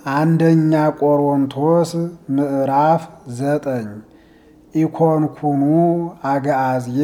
አንደኛ ቆሮንቶስ ምዕራፍ ዘጠኝ ኢኮንኩኑ አግዓዝየ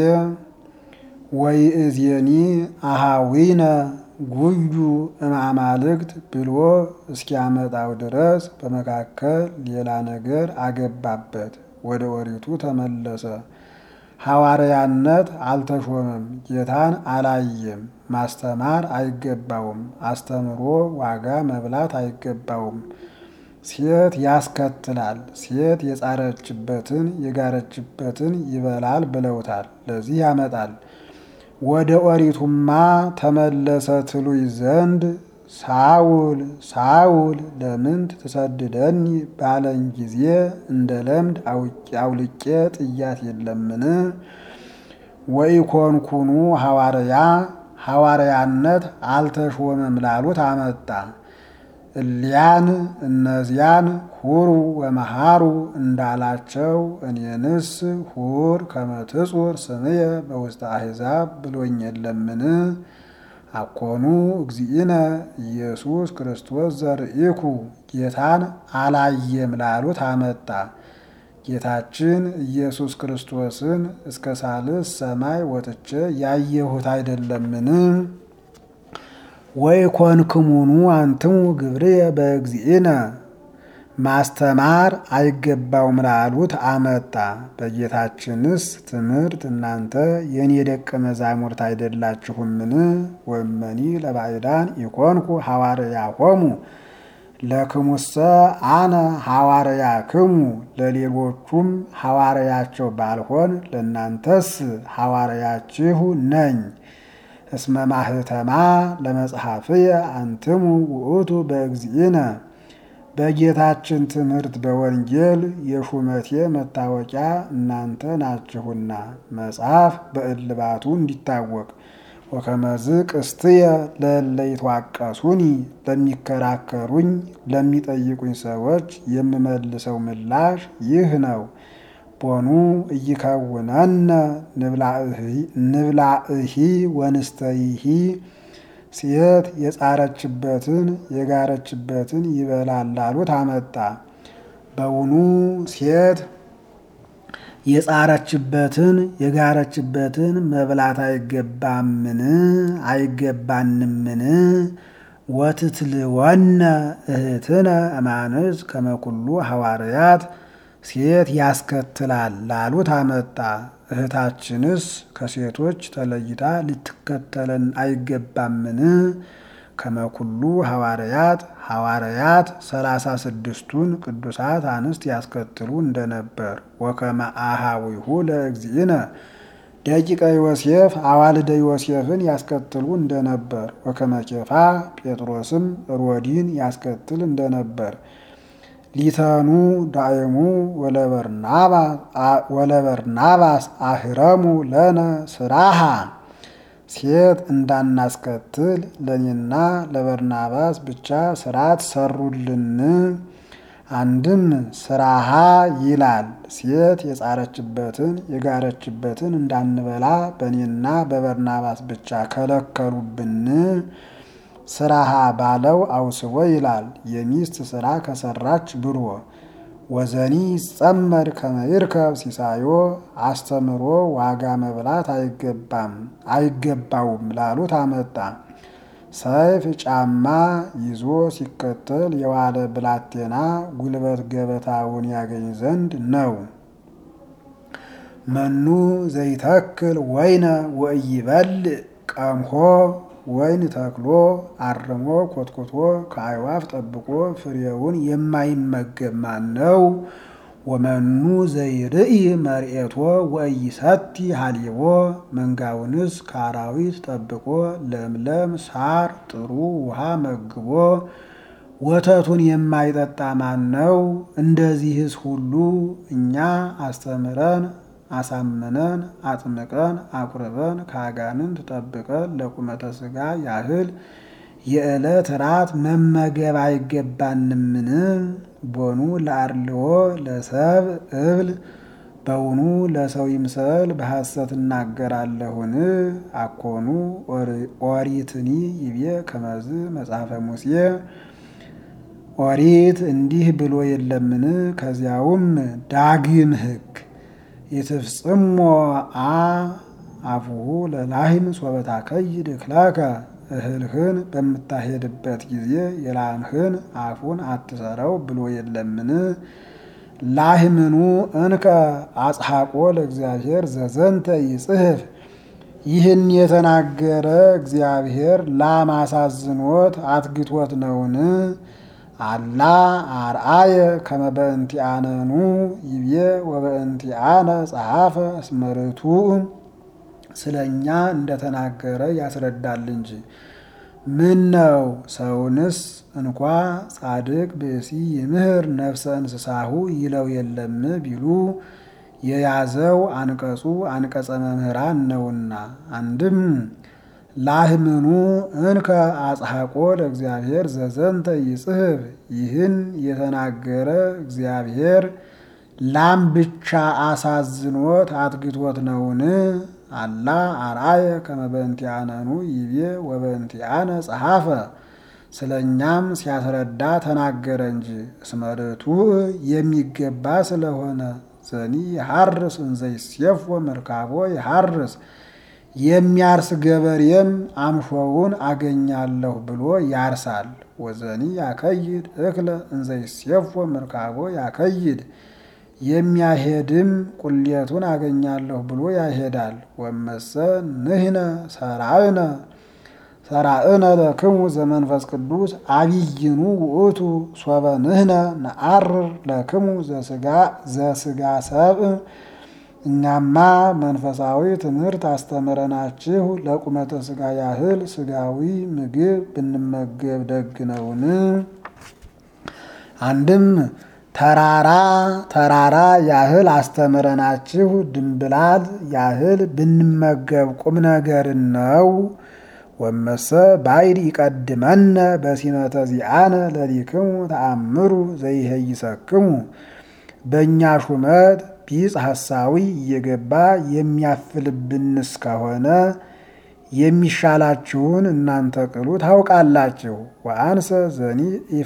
ወይእዜኒ አሃዊነ ጉዩ እማማልክት ብሎ እስኪያመጣው ድረስ በመካከል ሌላ ነገር አገባበት። ወደ ኦሪቱ ተመለሰ። ሐዋርያነት አልተሾመም፣ ጌታን አላየም፣ ማስተማር አይገባውም፣ አስተምሮ ዋጋ መብላት አይገባውም። ሴት ያስከትላል፣ ሴት የጻረችበትን የጋረችበትን ይበላል ብለውታል። ለዚህ ያመጣል። ወደ ኦሪቱማ ተመለሰ ትሉይ ዘንድ ሳውል ሳውል ለምንት ትሰድደኒ ባለኝ ጊዜ እንደ ለምድ አውልቄ ጥያት የለምን? ወኢኮንኩኑ ሐዋርያ ሐዋርያነት አልተሾመም ላሉት አመጣ። እሊያን እነዚያን ሁሩ ወመሃሩ እንዳላቸው እኔንስ ሁር ከመትጹር ስምየ በውስተ አሕዛብ ብሎኝ የለምን? አኮኑ እግዚእነ ኢየሱስ ክርስቶስ ዘርኢኩ ጌታን አላየም ላሉት አመጣ። ጌታችን ኢየሱስ ክርስቶስን እስከ ሳልስ ሰማይ ወጥቼ ያየሁት አይደለምን? ወኢኮንክሙኑ አንትሙ ግብርየ በእግዚእነ ማስተማር አይገባውም ላሉት አመጣ። በጌታችንስ ትምህርት እናንተ የኔ ደቀ መዛሙርት አይደላችሁምን? ወመኒ ለባዕዳን ኢኮንኩ ሐዋርያሆሙ ለክሙሰ አነ ሐዋርያክሙ፣ ለሌሎቹም ሐዋርያቸው ባልሆን ለእናንተስ ሐዋርያችሁ ነኝ። እስመ ማህተማ ለመጽሐፍየ አንትሙ ውእቱ በእግዚእነ በጌታችን ትምህርት በወንጌል የሹመቴ መታወቂያ እናንተ ናችሁና መጽሐፍ በእልባቱ እንዲታወቅ ወከመዝ ቅስትየ ለእለ ይትዋቀሱኒ ለሚከራከሩኝ ለሚጠይቁኝ ሰዎች የምመልሰው ምላሽ ይህ ነው። ቦኑ እይከውነነ ንብላእሂ ወንስተይሂ ሴት የጻረችበትን የጋረችበትን ይበላል ላሉት አመጣ። በውኑ ሴት የጻረችበትን የጋረችበትን መብላት አይገባምን? አይገባንምን? ወትትልወነ እህትነ እማንስ ከመኩሉ ሐዋርያት ሴት ያስከትላል ላሉት አመጣ። እህታችንስ ከሴቶች ተለይታ ልትከተለን አይገባምን? ከመኩሉ ሐዋርያት ሐዋርያት ሰላሳ ስድስቱን ቅዱሳት አንስት ያስከትሉ እንደነበር ወከመ አሃዊሁ ለእግዚእነ ደቂቀ ዮሴፍ አዋልደ ዮሴፍን ያስከትሉ እንደነበር ወከመ ኬፋ ጴጥሮስም ሮዲን ያስከትል እንደነበር ሊተኑ ዳይሙ ወለበርናባስ አህረሙ ለነ ስራሃ ሴት እንዳናስከትል ለእኔና ለበርናባስ ብቻ ስርዓት ሰሩልን። አንድም ስራሃ ይላል ሴት የጻረችበትን የጋረችበትን እንዳንበላ በእኔና በበርናባስ ብቻ ከለከሉብን። ስራሃ ባለው አውስቦ ይላል የሚስት ስራ ከሰራች ብሎ ወዘኒ ይጸመድ ከመይርከብ ሲሳዮ አስተምሮ ዋጋ መብላት አይገባም አይገባውም ላሉት አመጣ። ሰይፍ ጫማ ይዞ ሲከተል የዋለ ብላቴና ጉልበት ገበታውን ያገኝ ዘንድ ነው። መኑ ዘይተክል ወይነ ወኢይበልዕ ቀምሆ ወይን ተክሎ አርሞ ኮትኮቶ ከአዕዋፍ ጠብቆ ፍሬውን የማይመገብ ማን ነው? ወመኑ ዘይርኢ መርኤቶ ወኢይሰቲ ሀሊቦ መንጋውንስ ከአራዊት ጠብቆ ለምለም ሳር ጥሩ ውሃ መግቦ ወተቱን የማይጠጣ ማን ነው? እንደዚህስ ሁሉ እኛ አስተምረን አሳምነን አጥምቀን አቁርበን ከአጋንንት ጠብቀን ለቁመተ ሥጋ ያህል የዕለት ራት መመገብ አይገባንምን? ቦኑ ለአርልዎ ለሰብ እብል በውኑ ለሰው ይምሰል በሐሰት እናገራለሁን? አኮኑ ኦሪትኒ ይቤ ከመዝ መጽሐፈ ሙሴ ኦሪት እንዲህ ብሎ የለምን? ከዚያውም ዳግም ሕግ ይትፍጽሞ አ አፉሁ ለላህም ሶበታ ከይድ እክላከ እህልህን በምታሄድበት ጊዜ የላምህን አፉን አትሰረው ብሎ የለምን? ላህምኑ እንከ አጽሐቆ ለእግዚአብሔር ዘዘንተ ይጽሕፍ ይህን የተናገረ እግዚአብሔር ላም አሳዝኖት አትግቶት ነውን? አላ አርአየ ከመ በእንቲአነኑ ይቤ ወበእንቲአነ ጸሐፈ እስመ ርቱዕ ስለ እኛ እንደተናገረ ያስረዳል እንጂ። ምን ነው ሰውንስ እንኳ ጻድቅ ብእሲ ይምህር ነፍሰ እንስሳሁ ይለው የለም ቢሉ የያዘው አንቀጹ አንቀጸ መምህራን ነውና። አንድም ላህምኑ እንከ አጽሐቆ ለእግዚአብሔር ዘዘንተ ይጽሕፍ ይህን የተናገረ እግዚአብሔር ላም ብቻ አሳዝኖት አትግቶት ነውን? አላ አርአየ ከመ በእንቲአነኑ ይቤ ወበእንቲአነ ጸሐፈ ስለ እኛም ሲያስረዳ ተናገረ እንጂ። እስመ ርቱዕ የሚገባ ስለሆነ ዘኒ ይሐርስ እንዘ ይሴፎ መርካቦ ይሐርስ የሚያርስ ገበሬም አምሾውን አገኛለሁ ብሎ ያርሳል። ወዘኒ ያከይድ እክለ እንዘ ይሴፎ መርካቦ ያከይድ የሚያሄድም ቁሌቱን አገኛለሁ ብሎ ያሄዳል። ወመሰ ንህነ ሰራእነ ሰራእነ ለክሙ ዘመንፈስ ቅዱስ አብይኑ ውእቱ ሶበ ንህነ ነአርር ለክሙ ዘስጋ ሰብእ እኛማ መንፈሳዊ ትምህርት አስተምረናችሁ ለቁመተ ስጋ ያህል ስጋዊ ምግብ ብንመገብ ደግ ነውን? አንድም ተራራ ተራራ ያህል አስተምረናችሁ ድንብላል ያህል ብንመገብ ቁም ነገርን ነው። ወመሰ ባይድ ይቀድመነ በሲመተ ዚአነ ለሊክሙ ተአምሩ ዘይሄይሰክሙ በእኛ ሹመት ቢጽ ሐሳዊ እየገባ የሚያፍልብን እስከሆነ የሚሻላችሁን እናንተ ቅሉ ታውቃላችሁ። ወአንሰ ዘኒ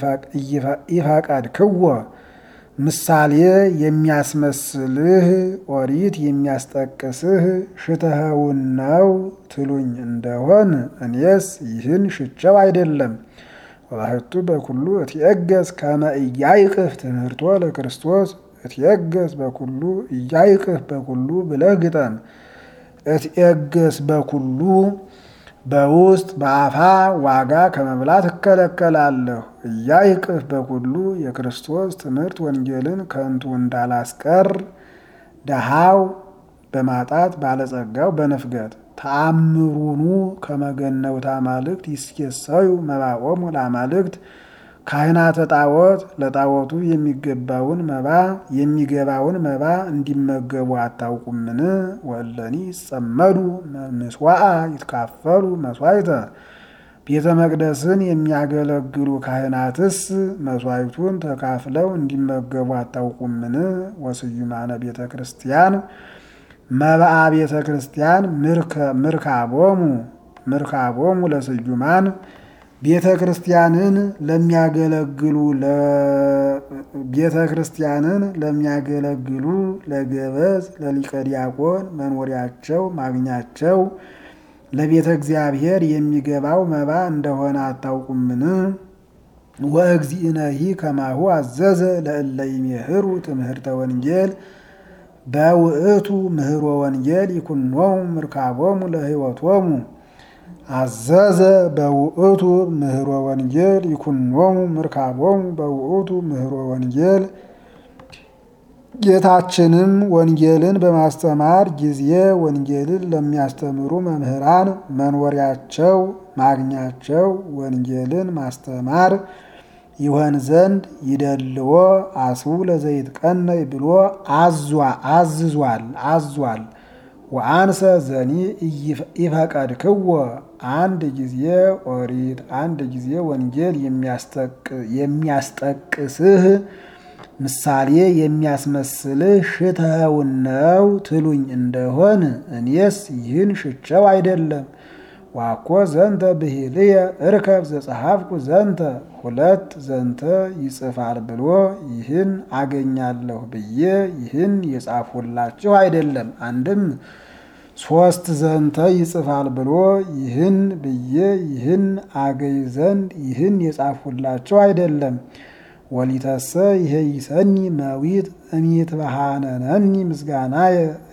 ኢፈቀድክዎ ምሳሌ የሚያስመስልህ ኦሪት የሚያስጠቅስህ ሽተኸውን ነው ትሉኝ እንደሆን እኔስ ይህን ሽቸው አይደለም። ወባሕቱ በኩሉ እትየገስ ከመ ኢያይቅፍ ትምህርቶ ለክርስቶስ እትየገስ በኩሉ ኢያይቅፍ በኩሉ ብለህ ግጠም። እትየገስ በኩሉ በውስጥ በአፋ ዋጋ ከመብላት እከለከላለሁ። ኢያይቅፍ በኩሉ የክርስቶስ ትምህርት ወንጌልን ከንቱ እንዳላስቀር ደሃው በማጣት ባለጸጋው በንፍገት ተአምሩኑ ከመገነውታ አማልክት ይስኬሰዩ መባቆሙ ለአማልክት ካህናተ ጣዖት ለጣዖቱ የሚገባውን መባ የሚገባውን መባ እንዲመገቡ አታውቁምን? ወለኒ ይጸመዱ ምስዋዓ ይትካፈሉ መስዋዕተ ቤተ መቅደስን የሚያገለግሉ ካህናትስ መስዋዕቱን ተካፍለው እንዲመገቡ አታውቁምን? ወስዩማነ ቤተ ክርስቲያን መባአ ቤተ ክርስቲያን ምርካቦሙ ምርካቦሙ ለስዩማን ቤተ ክርስቲያንን ለሚያገለግሉ ቤተ ክርስቲያንን ለሚያገለግሉ ለገበዝ ለሊቀ ዲያቆን መኖሪያቸው ማግኛቸው ለቤተ እግዚአብሔር የሚገባው መባ እንደሆነ አታውቁምን? ወእግዚእነሂ ከማሁ አዘዘ ለእለ ይሜህሩ ትምህርተ ወንጌል በውእቱ ምህሮ ወንጌል ይኩኖሙ ምርካቦሙ ለሕይወቶሙ አዘዘ በውእቱ ምህሮ ወንጌል ይኩኖሙ ምርካቦሙ በውእቱ ምህሮ ወንጌል። ጌታችንም ወንጌልን በማስተማር ጊዜ ወንጌልን ለሚያስተምሩ መምህራን መኖሪያቸው ማግኛቸው ወንጌልን ማስተማር ይሆን ዘንድ ይደልዎ አስቡ ለዘይት ቀነይ ብሎ አዝዟል አዟል። ወአንሰ ዘኒ ኢፈቀድክዎ አንድ ጊዜ ኦሪት አንድ ጊዜ ወንጌል የሚያስጠቅስህ ምሳሌ የሚያስመስልህ ሽተኸውን ነው ትሉኝ እንደሆን እኔስ ይህን ሽቸው አይደለም። ዋኮ ዘንተ ብሂልየ እርከብ ዘጸሐፍኩ ዘንተ ሁለት ዘንተ ይጽፋል ብሎ ይህን አገኛለሁ ብዬ ይህን የጻፍሁላችሁ አይደለም። አንድም ሶስት ዘንተ ይጽፋል ብሎ ይህን ብዬ ይህን አገኝ ዘንድ ይህን የጻፍሁላችሁ አይደለም። ወሊተሰ ይሄ ይሰኒ መዊት እሚትበሃነነኒ ምስጋናየ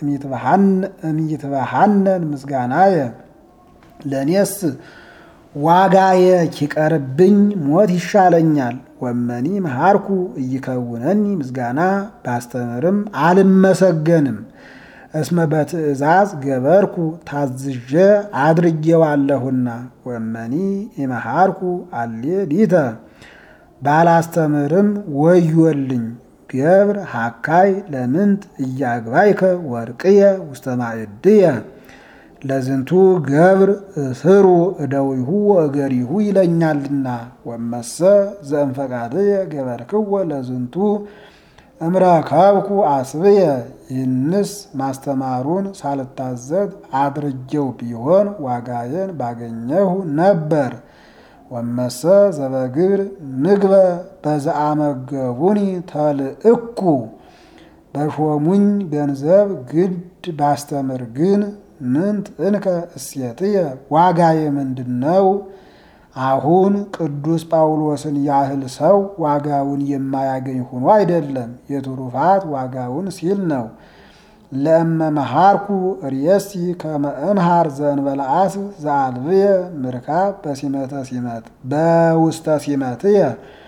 እሚትበሃነን ምስጋናየ ለእኔስ ዋጋየ ኪቀርብኝ ሞት ይሻለኛል። ወመኒ መሃርኩ እይከውነኒ ምስጋና ባስተምርም አልመሰገንም። እስመ በትእዛዝ ገበርኩ ታዝዤ አድርጌዋለሁና። ወመኒ ኢመሃርኩ አሌ ሊተ ባላስተምርም ወዮልኝ። ገብር ሃካይ ለምንት እያግባይከ ወርቅየ ውስተ ማዕድየ ለዝንቱ ገብር እስሩ እደዊሁ ወእገሪሁ ይለኛልና። ወመሰ ዘእንፈቃድየ ገበርክዎ ለዝንቱ እምረከብኩ አስብየ ይህንስ ማስተማሩን ሳልታዘዝ አድርጌው ቢሆን ዋጋዬን ባገኘሁ ነበር። ወመሰ ዘበግብር ምግበ በዘአመገቡኒ ተልእኩ በሾሙኝ ገንዘብ ግድ ባስተምር ግን ምንት እንከ እሴትየ ዋጋዬ ምንድን ነው? አሁን ቅዱስ ጳውሎስን ያህል ሰው ዋጋውን የማያገኝ ሆኖ አይደለም፣ የትሩፋት ዋጋውን ሲል ነው። ለእመ መሃርኩ ርእሲ ከመ እምሃር ዘእንበለአስ ዘአልብየ ምርካብ በሲመተ ሲመት በውስተ ሲመትየ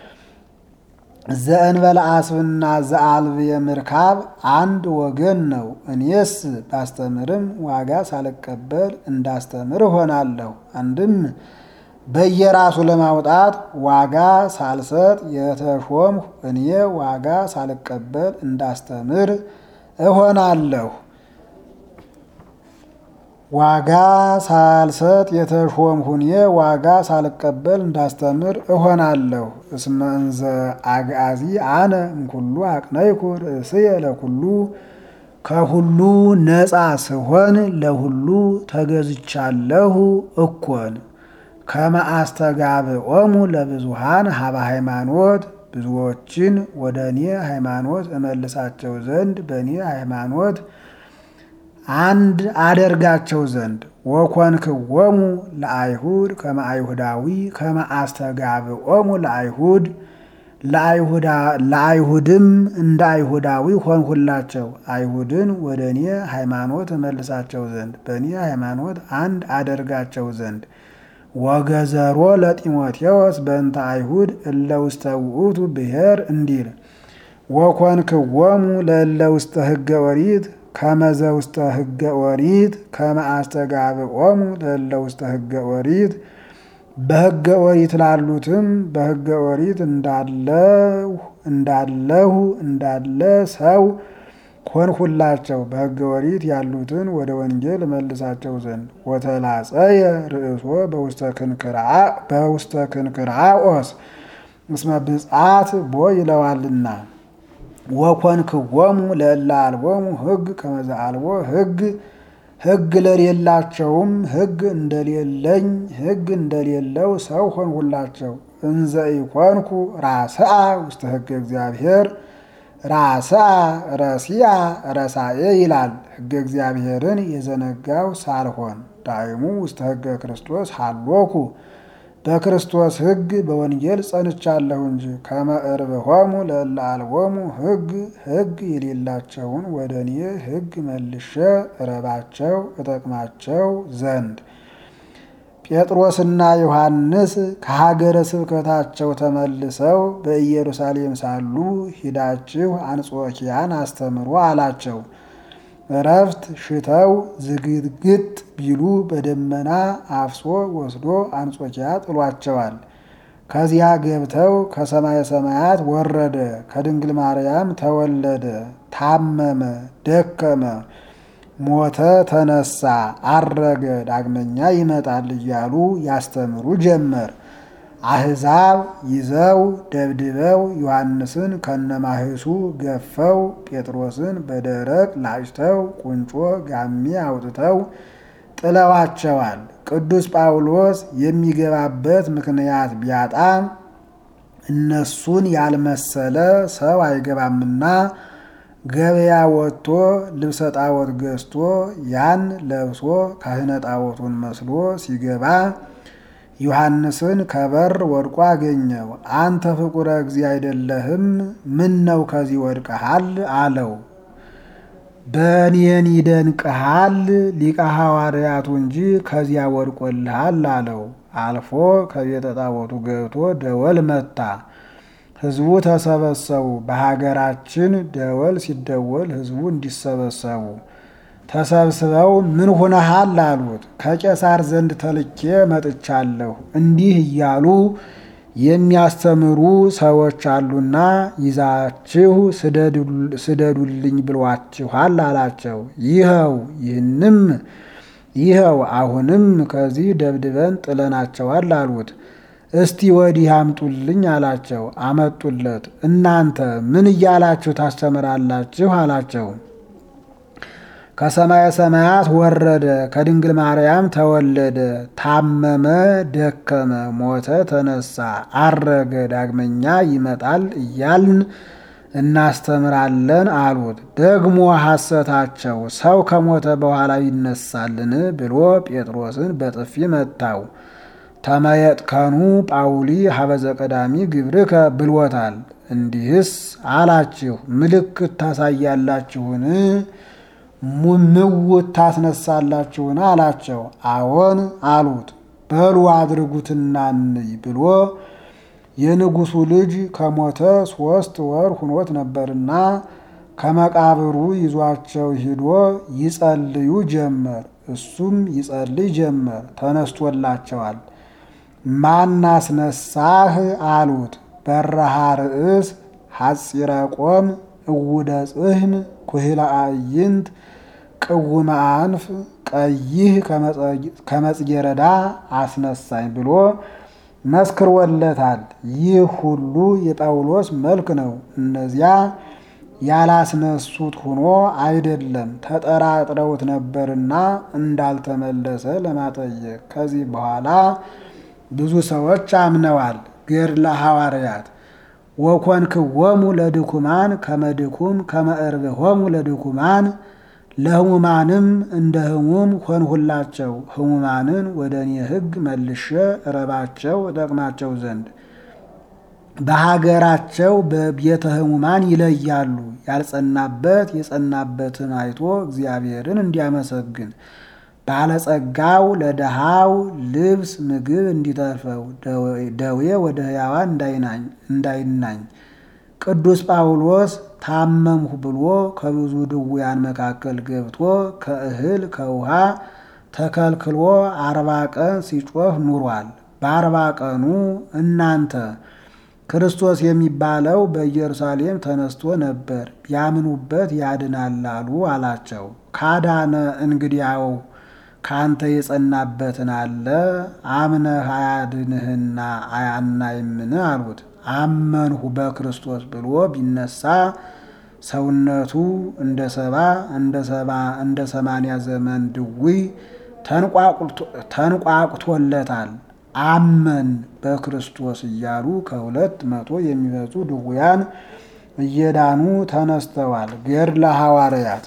ዘእንበለአስብና ዘአልብየ ምርካብ አንድ ወገን ነው። እኔስ ባስተምርም ዋጋ ሳልቀበል እንዳስተምር እሆናለሁ። አንድም በየራሱ ለማውጣት ዋጋ ሳልሰጥ የተሾምሁ እኔ ዋጋ ሳልቀበል እንዳስተምር እሆናለሁ። ዋጋ ሳልሰጥ የተሾምሁ እኔ ዋጋ ሳልቀበል እንዳስተምር እሆናለሁ። እስመ እንዘ አግአዚ አነ እምኩሉ አቅነይኩ ርእስየ ለኩሉ ከሁሉ ነፃ ስሆን ለሁሉ ተገዝቻለሁ እኮን ከመ አስተጋብኦሙ ለብዙሃን ሀበ ሃይማኖት ብዙዎችን ወደ እኔ ሃይማኖት እመልሳቸው ዘንድ በእኔ ሃይማኖት አንድ አደርጋቸው ዘንድ ወኮንክዎሙ ለአይሁድ ከመ አይሁዳዊ ከመ አስተጋብኦሙ ለአይሁድ ለአይሁድም እንደ አይሁዳዊ ሆንሁላቸው። አይሁድን ወደ እኔ ሃይማኖት እመልሳቸው ዘንድ በእኔ ሃይማኖት አንድ አደርጋቸው ዘንድ ወገዘሮ ለጢሞቴዎስ በእንተ አይሁድ እለ ውስተ ውእቱ ብሔር እንዲል ወኮንክዎሙ ለእለ ውስተ ሕገ ኦሪት ከመዘ ውስተ ሕገ ኦሪት ከመ አስተጋብኦሙ ለእለ ውስተ ሕገ ኦሪት በሕገ ኦሪት ላሉትም በሕገ ኦሪት እንዳለሁ እንዳለሁ እንዳለ ሰው ሆንሁላቸው። በሕገ ኦሪት ያሉትን ወደ ወንጌል እመልሳቸው ዘንድ ወተላጸየ ርእሶ በውስተ ክንክርአኦስ እስመ ብፅዓት ቦ ይለዋልና ወኮንክዎሙ ለእለ አልቦሙ ሕግ ከመዘ አልቦ ሕግ ሕግ ለሌላቸውም ሕግ እንደሌለኝ ሕግ እንደሌለው ሰው ሆንሁላቸው። እንዘ ኢኮንኩ ራስአ ውስተ ሕገ እግዚአብሔር ራስአ ረሲያ ረሳኤ ይላል። ሕገ እግዚአብሔርን የዘነጋው ሳልሆን ዳይሙ ውስተ ሕገ ክርስቶስ ሃሎኩ በክርስቶስ ሕግ በወንጌል ጸንቻለሁ እንጂ ከመ እርብሖሙ ለእለ አልቦሙ ሕግ ሕግ የሌላቸውን ወደ እኔ ሕግ መልሼ እረባቸው እጠቅማቸው ዘንድ። ጴጥሮስና ዮሐንስ ከሀገረ ስብከታቸው ተመልሰው በኢየሩሳሌም ሳሉ ሂዳችሁ አንጾኪያን አስተምሮ አላቸው። እረፍት ሽተው ዝግትግት ቢሉ በደመና አፍሶ ወስዶ አንጾኪያ ጥሏቸዋል። ከዚያ ገብተው ከሰማየ ሰማያት ወረደ፣ ከድንግል ማርያም ተወለደ፣ ታመመ፣ ደከመ፣ ሞተ፣ ተነሳ፣ አረገ፣ ዳግመኛ ይመጣል እያሉ ያስተምሩ ጀመር። አሕዛብ ይዘው ደብድበው ዮሐንስን ከነማህሱ ገፈው ጴጥሮስን በደረቅ ላጭተው ቁንጮ ጋሚ አውጥተው ጥለዋቸዋል። ቅዱስ ጳውሎስ የሚገባበት ምክንያት ቢያጣ እነሱን ያልመሰለ ሰው አይገባምና ገበያ ወጥቶ ልብሰ ጣዖት ገዝቶ ያን ለብሶ ካህነ ጣዖቱን መስሎ ሲገባ ዮሐንስን ከበር ወድቆ አገኘው። አንተ ፍቁረ እግዚእ አይደለህም? ምን ነው ከዚህ ወድቀሃል? አለው። በእኔን ይደንቅሃል ሊቀ ሐዋርያቱ እንጂ ከዚያ ወድቆልሃል አለው። አልፎ ከቤተ ጣዖቱ ገብቶ ደወል መታ። ሕዝቡ ተሰበሰቡ። በሀገራችን ደወል ሲደወል ሕዝቡ እንዲሰበሰቡ ተሰብስበው ምን ሆነሃል አሉት። ከቄሳር ዘንድ ተልኬ መጥቻለሁ። እንዲህ እያሉ የሚያስተምሩ ሰዎች አሉና ይዛችሁ ስደዱልኝ ብሏችኋል አላቸው። ይኸው ይህንም ይኸው አሁንም ከዚህ ደብድበን ጥለናቸዋል አሉት። እስቲ ወዲህ አምጡልኝ አላቸው። አመጡለት። እናንተ ምን እያላችሁ ታስተምራላችሁ አላቸው። ከሰማየ ሰማያት ወረደ፣ ከድንግል ማርያም ተወለደ፣ ታመመ፣ ደከመ፣ ሞተ፣ ተነሳ፣ አረገ፣ ዳግመኛ ይመጣል እያልን እናስተምራለን አሉት። ደግሞ ሐሰታቸው ሰው ከሞተ በኋላ ይነሳልን ብሎ ጴጥሮስን በጥፊ መታው። ተመየጥከኑ ጳውሊ ሀበዘ ቀዳሚ ግብርከ ብሎታል። እንዲህስ አላችሁ ምልክት ታሳያላችሁን? ምውት ታስነሳላችሁን? አላቸው። አዎን አሉት። በሉ አድርጉትና እንይ ብሎ የንጉሡ ልጅ ከሞተ ሦስት ወር ሁኖት ነበርና ከመቃብሩ ይዟቸው ሂዶ ይጸልዩ ጀመር። እሱም ይጸልይ ጀመር። ተነስቶላቸዋል። ማን አስነሳህ አሉት። በረሃ ርእስ ሐፂረ ቆም እውደ ጽህም ኩህለ አዕይንት ቅውመ አንፍ ቀይህ ከመጽጌረዳ አስነሳኝ ብሎ መስክሮለታል። ይህ ሁሉ የጳውሎስ መልክ ነው። እነዚያ ያላስነሱት ሆኖ አይደለም ተጠራጥረውት ነበርና እንዳልተመለሰ ለማጠየቅ። ከዚህ በኋላ ብዙ ሰዎች አምነዋል። ገድለ ሐዋርያት ወኮንክዎሙ ለድኩማን ከመድኩም ከመእርብሆሙ ለድኩማን ለህሙማንም እንደ ህሙም ሆንሁላቸው። ህሙማንን ወደ እኔ ሕግ መልሼ እረባቸው እጠቅማቸው ዘንድ በሀገራቸው በቤተ ህሙማን ይለያሉ። ያልጸናበት የጸናበትን አይቶ እግዚአብሔርን እንዲያመሰግን ባለጸጋው ለድሃው ልብስ ምግብ እንዲተርፈው ደዌ ወደ ሕያዋን እንዳይናኝ ቅዱስ ጳውሎስ ታመምሁ ብሎ ከብዙ ድውያን መካከል ገብቶ ከእህል ከውሃ ተከልክሎ አርባ ቀን ሲጮህ ኑሯል። በአርባ ቀኑ እናንተ ክርስቶስ የሚባለው በኢየሩሳሌም ተነስቶ ነበር፣ ቢያምኑበት ያድናል አሉ አላቸው። ካዳነ እንግዲያው ከአንተ የጸናበትን አለ አምነህ አያድንህና አያናይምን አሉት። አመንሁ በክርስቶስ ብሎ ቢነሳ ሰውነቱ እንደ ሰባ እንደ ሰባ እንደ ሰማንያ ዘመን ድውይ ተንቋቁቶለታል። አመን በክርስቶስ እያሉ ከሁለት መቶ የሚበዙ ድውያን እየዳኑ ተነስተዋል። ገድለ ሐዋርያት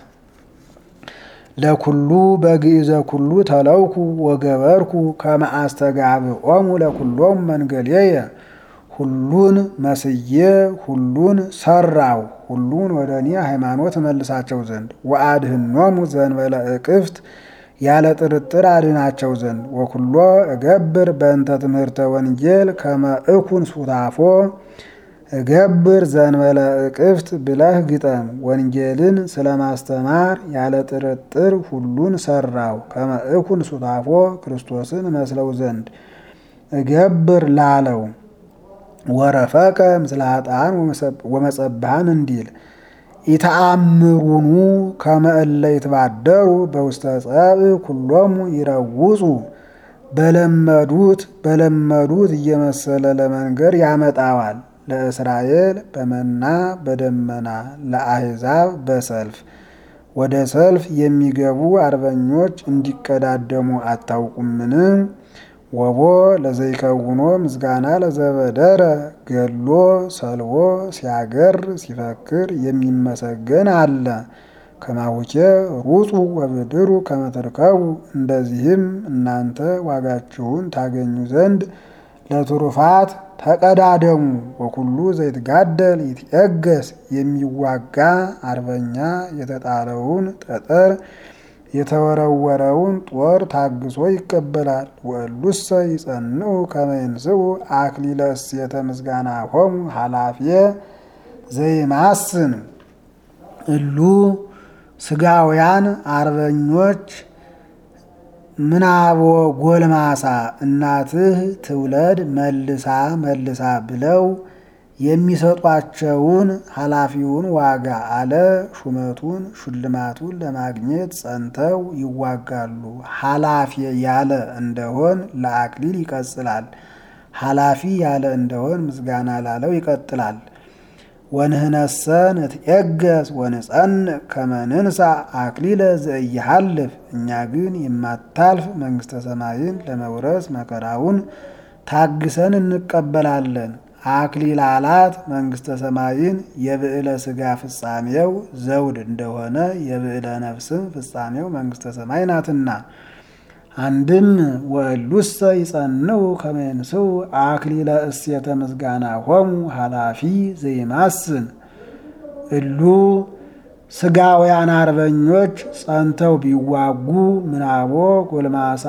ለኩሉ በግእዘ ኩሉ ተለውኩ ወገበርኩ ከመ አስተጋብኦሙ ለኩሎም መንገሌየ ሁሉን መስዬ ሁሉን ሰራው ሁሉን ወደ እኔ ሃይማኖት መልሳቸው ዘንድ ወአድህኖሙ ዘንበለ እቅፍት ያለ ጥርጥር አድናቸው ዘንድ ወኩሎ እገብር በእንተ ትምህርተ ወንጌል ከመ እኩን ሱታፎ እገብር ዘንበለ እቅፍት ብለህ ግጠም። ወንጌልን ስለ ማስተማር ያለ ጥርጥር ሁሉን ሰራው ከመ እኩን ሱታፎ ክርስቶስን መስለው ዘንድ እገብር ላለው ወረፈቀ ምስለ ኃጥአን ወመጸብሃን እንዲል ኢተአምሩኑ ከመ እለ ይትባደሩ በውስተ ጸብእ ኩሎሙ ይረውጹ በለመዱት በለመዱት እየመሰለ ለመንገር ያመጣዋል። ለእስራኤል በመና በደመና ለአሕዛብ በሰልፍ ወደ ሰልፍ የሚገቡ አርበኞች እንዲቀዳደሙ አታውቁምን? ወቦ ለዘይከውኖ ምስጋና ለዘበደረ ገሎ ሰልቦ ሲያገር ሲፈክር የሚመሰገን አለ። ከማውኬ ሩጹ ወብድሩ ከመትርከቡ እንደዚህም እናንተ ዋጋችሁን ታገኙ ዘንድ ለትሩፋት ተቀዳደሙ። ወኩሉ ዘይትጋደል ይትየገስ የሚዋጋ አርበኛ የተጣለውን ጠጠር የተወረወረውን ጦር ታግሶ ይቀበላል። ወእሉሰ ይጸንዑ ከመ ይንስኡ አክሊለ እሴተ ምስጋና ሆሙ ኃላፊ ዘይማስን እሉ ስጋውያን አርበኞች ምናቦ ጎልማሳ እናትህ ትውለድ መልሳ መልሳ ብለው የሚሰጧቸውን ኃላፊውን ዋጋ አለ ሹመቱን ሽልማቱን ለማግኘት ጸንተው ይዋጋሉ። ኃላፊ ያለ እንደሆን ለአክሊል ይቀጽላል። ኃላፊ ያለ እንደሆን ምስጋና ላለው ይቀጥላል። ወንህነሰ ንትዔገስ ወንጸንዕ ከመ ንንሣእ አክሊለ ዘኢይሃልፍ እኛ ግን የማታልፍ መንግሥተ ሰማይን ለመውረስ መከራውን ታግሰን እንቀበላለን። አክሊላላት መንግሥተ ሰማይን የብዕለ ሥጋ ፍጻሜው ዘውድ እንደሆነ የብዕለ ነፍስም ፍጻሜው መንግሥተ ሰማይ ናትና። አንድም ወእሉሰ ይጸንዑ ከመ ይንስኡ አክሊለ እሴተ ምስጋና ሆሙ ኃላፊ ዘይማስን እሉ ስጋውያን አርበኞች ጸንተው ቢዋጉ ምናቦ ጎልማሳ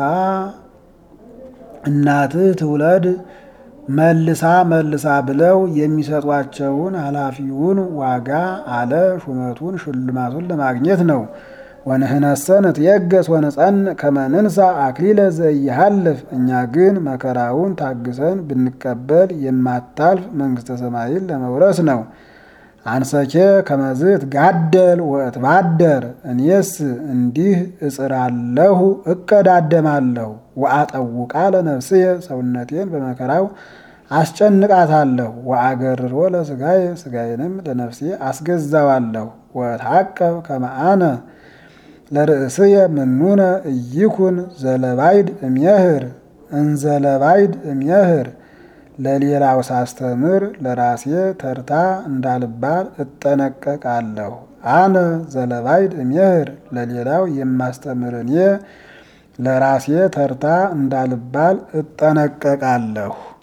እናትህ ትውለድ መልሳ መልሳ ብለው የሚሰጧቸውን ኃላፊውን ዋጋ አለ ሹመቱን ሽልማቱን ለማግኘት ነው። ወንህነሰ ንትዔገስ ወንጸንዕ ከመ ንንሣእ አክሊለ ዘኢይሃልፍ እኛ ግን መከራውን ታግሰን ብንቀበል የማታልፍ መንግሥተ ሰማይን ለመውረስ ነው። አንሰኬ ከመዝ እትጋደል ወእትባደር እኔስ እንዲህ እጽራለሁ እቀዳደማለሁ። ወአጠውቃ ለነፍስየ ሰውነቴን በመከራው አስጨንቃታለሁ። ወአገርሮ ለሥጋዬ ሥጋዬንም ለነፍሴ አስገዛዋለሁ። ወእትሐቀብ ከመ አነ ለርእስየ ምኑነ እይኩን ዘለባይድ እምየህር እንዘለባይድ እምየህር ለሌላው ሳስተምር ለራሴ ተርታ እንዳልባል እጠነቀቃለሁ። አነ ዘለባይድ እምየህር ለሌላው የማስተምር እኔ ለራሴ ተርታ እንዳልባል እጠነቀቃለሁ።